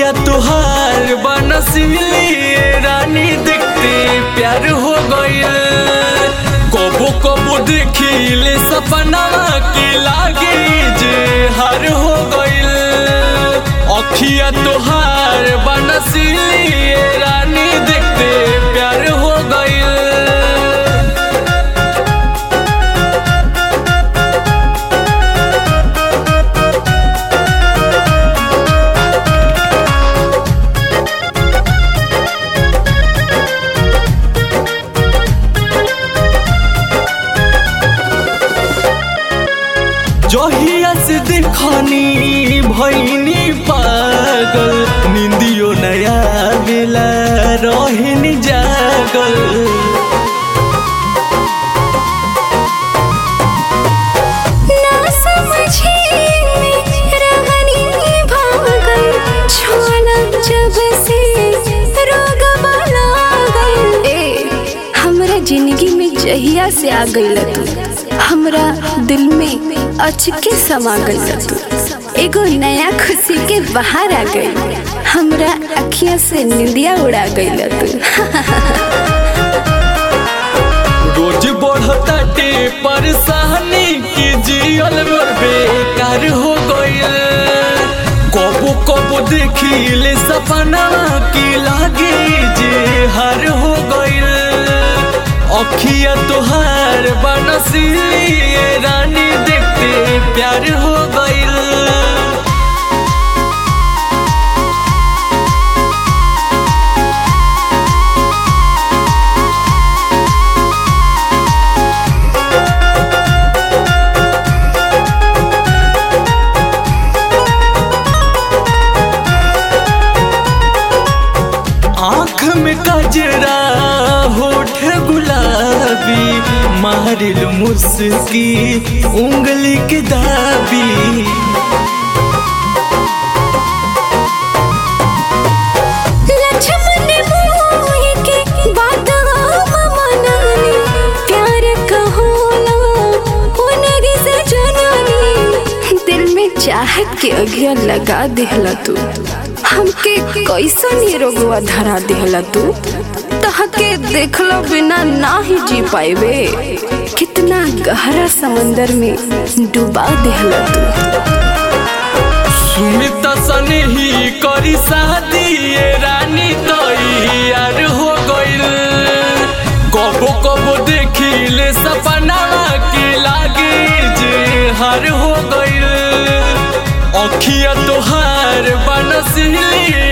अखिया तुहार बनसिली रानी देखते प्यार हो गइल कबो कबो देखिले सपना के लागे जे हार हो गइल अखिया तुहार बनसिली रानी देखते प्यार हो गइल जहिया से देखनी भैनी पागल निंदियो नया बेला रहनी जागल ना समझे रहनी भागल छोला जब से रोग लागल ए हमरा जिंदगी में जहिया से आ गइल तू हमरा दिल में अचके समा गइल तू एगो नया खुशी के बाहर आ गई हमरा अखियां से निंदिया उड़ा गइल तू रोज बढ़ताटे परेशानी की जियल मोर बेकार हो गइल कबो कबो देखिले सपना की लागे जे हार हो गइल अखिया तोहार बनसिली रानी देखते प्यार हो गइल आँख में कजरा होठ गुलाबी मारिल मुस्की उंगली के दाबी लक्ष्मण मोहि के बात हम मनानी प्यार कहोला उनगी से जननी दिल में चाहत के अगिया लगा देहला तू हमके कैसन ये रोगवा धरा देहला तू तहके देखला बिना ना ही जी पाएबे कितना गहरा समंदर में डुबा देहला तू सुमित सने ही करी शादी ये रानी तैयार हो गइल कबो कबो देखिले सपना के लागे जे हार हो गइल अखिया तोहार बनसिली